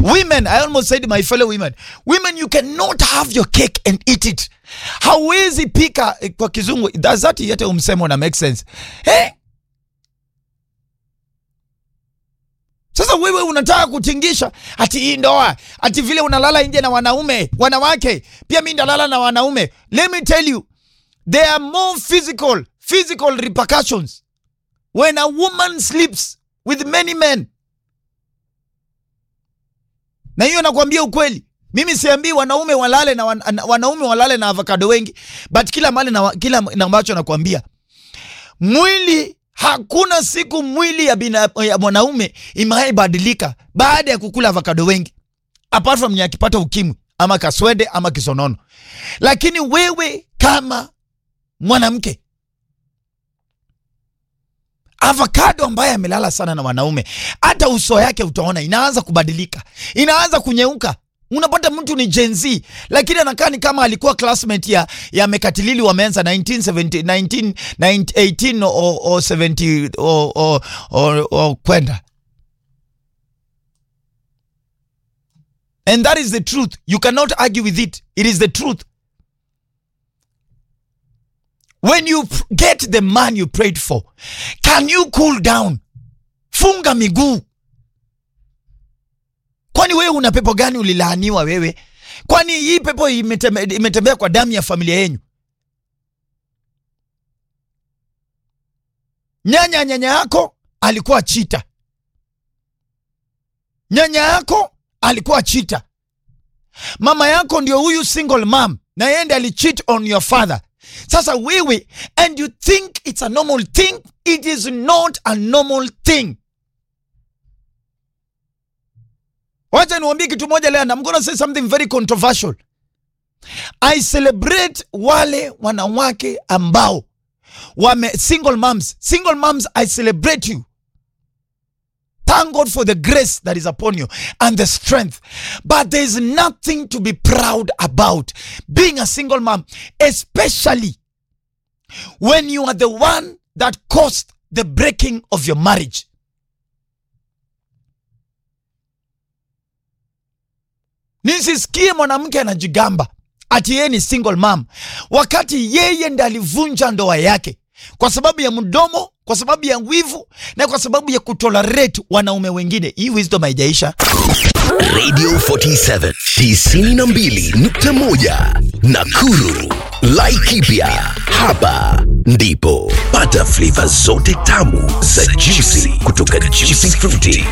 women i almost said my fellow women women you cannot have your cake and eat it hauwezi pika eh, kwa kizungu does that yete umsemo na make sense eh? Sasa wewe unataka kutingisha ati hii ndoa, ati vile unalala nje na wanaume, wanawake, pia mimi ndalala na wanaume. Let me tell you, there are more physical, physical repercussions when a woman sleeps with many men. Na hiyo nakwambia ukweli. Mimi siambii wanaume walale na wan, na- wanaume walale na avocado wengi, but kila mali na wa- kila na ambacho nakwambia mwili hakuna siku mwili ya, bina, ya mwanaume imewaibadilika baada ya kukula avocado wengi apart from ya akipata ukimwi ama kaswede ama kisonono lakini wewe kama mwanamke avocado ambaye amelala sana na wanaume hata uso yake utaona inaanza kubadilika inaanza kunyeuka unapata mtu ni Gen Z lakini anakaa ni kama alikuwa classmate ya, ya mekatilili wameanza 1970 19, 18 o, o 70 o, o, o, o kwenda and that is the truth you cannot argue with it it is the truth when you p- get the man you prayed for can you cool down funga miguu kwani wewe una pepo gani ulilaaniwa wewe kwani hii pepo imetembe, imetembea kwa damu ya familia yenyu nyanya nyanya yako alikuwa chita nyanya yako alikuwa chita mama yako ndio huyu single mom na yeye ndiye alicheat on your father sasa wewe and you think it's a normal thing it is not a normal thing wacha niwambie kitu moja leo and I'm gonna say something very controversial I celebrate wale wanawake ambao wame single moms single moms I celebrate you Thank God for the grace that is upon you and the strength. But there is nothing to be proud about being a single mom, especially when you are the one that caused the breaking of your marriage. Nisisikie mwanamke anajigamba ati yeye ni single mom wakati yeye ndiye alivunja ndoa yake kwa sababu ya mdomo, kwa sababu ya wivu na kwa sababu ya kutolerate wanaume wengine. Hii wisdom haijaisha. Radio 47 92.1 Nakuru. Laikipia hapa ndipo pata flavor zote tamu za juicy kutoka Juicy Fruity